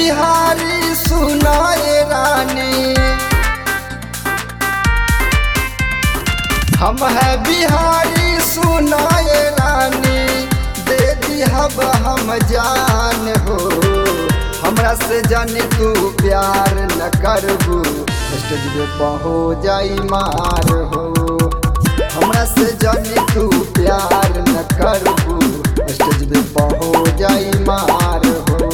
बिहारी सुनाए रानी हम है बिहारी सुनाए रानी दे दिहब हम जान हो हमरा से जानी तू प्यार न करबू स्टेज पे पहो जाई मार हो हमरा से जानी तू प्यार न करबू स्टेज पे पहो जाई मार हो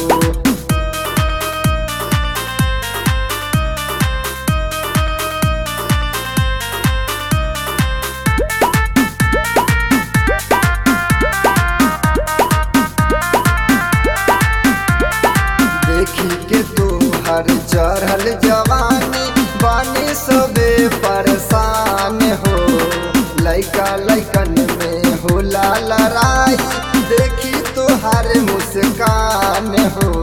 देखी के तू हर चढ़ल जवानी बानी सबे परेशान हो लइका लइकन में होला लड़ाई देखी तो हर मुस्कान हो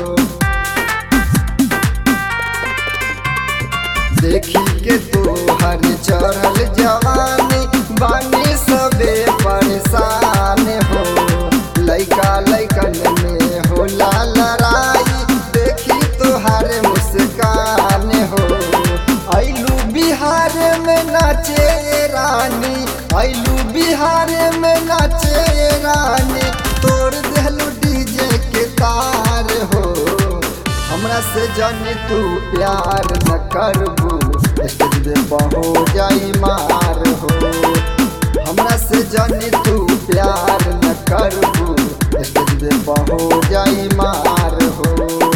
देखी के तू हर चढ़ल जवानी बानी सबे परेशान हो लइका लइकन में होला लड़ाई देखी तोहार मुस्कान हो ऐलू बिहार में नाचे रानी ऐलू बिहार में नाचे रानी तोड़ देलू डीजे के तार हो हमरा से जानी तू प्यार न करबू स्टेज पे बहो जाई मार हो हमरा से जानी तू प्यार न करबू स्टेज पे बहो जाई मार हो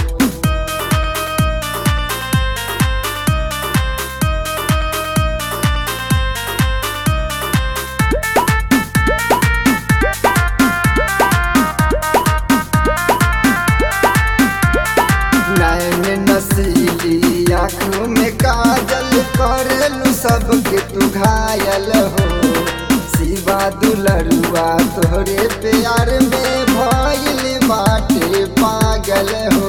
नैन नसीली आँख में काजल करेलू सबके तू घायल हो शिवा दुलरुआ तोहरे प्यार में भइल बाटे पागल हो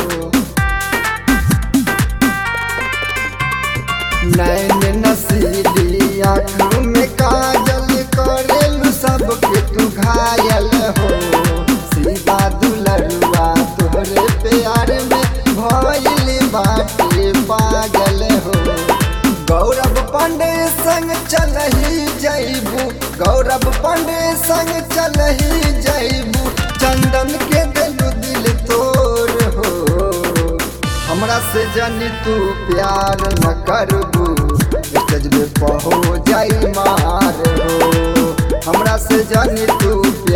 नैन नसीली आँख में काजल करेलू सबके तू घायल हो शिवा दुलरुआ तोहरे प्यार में भइल बाटे पागल हो गौरव पांडे संग चलही जैबू गौरव पांडे संग चलही जैबू चंदन के दिलू दिल तोर हो हमरा से जानी तू प्यार न करबू स्टेज पे पहो जाई मार हो हमरा से जानी तू